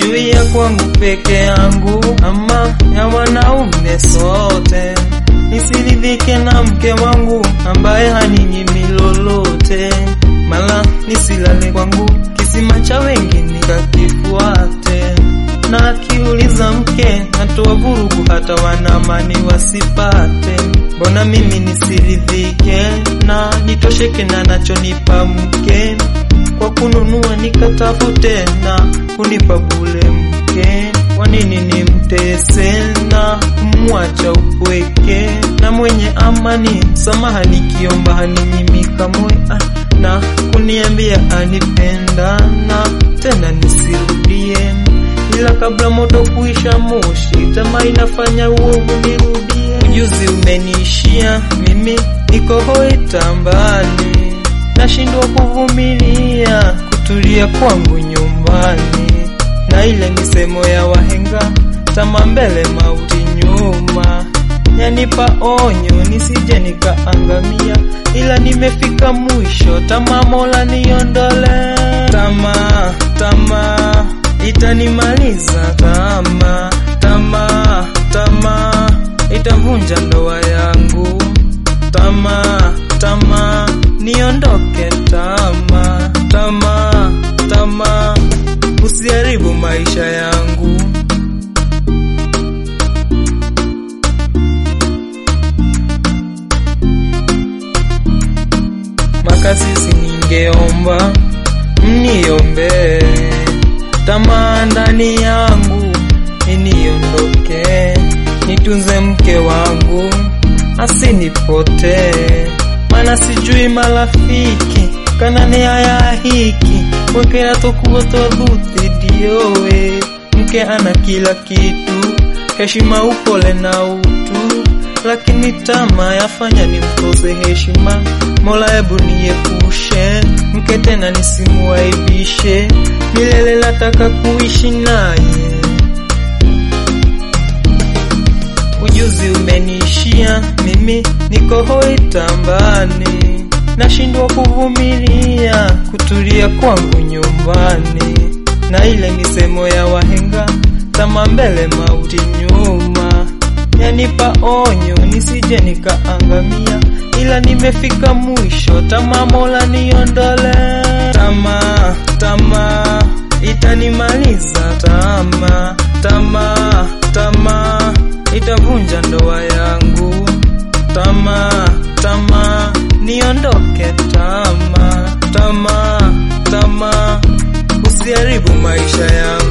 sijui ya kwangu peke yangu ama ya wanaume sote. Nisiridhike na mke wangu ambaye haninyimi lolote, mala nisilale kwangu kisima cha wengi nikakifuate. Na akiuliza mke natoa vurugu, hata wanamani wasipate. Mbona mimi nisiridhike na nitosheke na nachonipa mke kwa kununua nikatafute na kunipa bule mke. Kwa nini nimtese na kumwacha upweke? Na mwenye amani samaha nikiomba haninyimi kamwe, ah, na kuniambia anipenda na tena nisirudie, ila kabla moto kuisha moshi, tamaa inafanya uovu nirudie. Ujuzi umeniishia mimi, niko hoi tambani nashindwa kuvumilia kutulia kwangu nyumbani, na ile misemo ya wahenga, tama mbele mauti nyuma, yanipa onyo nisije nikaangamia, ila nimefika mwisho, tama Mola niondole, tama tama itanimaliza, tama tama tama itavunja ndoa yangu, tama tama niondoke tama tama tama, usiharibu maisha yangu. Makasisi, ningeomba mniombe tamaa ndani yangu iniondoke, nitunze mke wangu asinipotee mana sijui marafiki kanani haya hiki weke atokuotoa dhuti diowe mke ana kila kitu heshima upole na utu lakini tama yafanya nimkose heshima mola hebu niepushe mke tena nisimuaibishe milele nataka kuishi naye ujuzi umeniishia mimi, niko hoi tambani, nashindwa kuvumilia kutulia kwangu nyumbani, na ile misemo ya wahenga, tama mbele mauti nyuma, yanipa onyo nisije nikaangamia, ila nimefika mwisho, tama Mola niondole, tama tama itanimaliza, tama tama tama itavunja ndoa yangu, tama tama niondoke, tama tama tama usiharibu maisha yangu.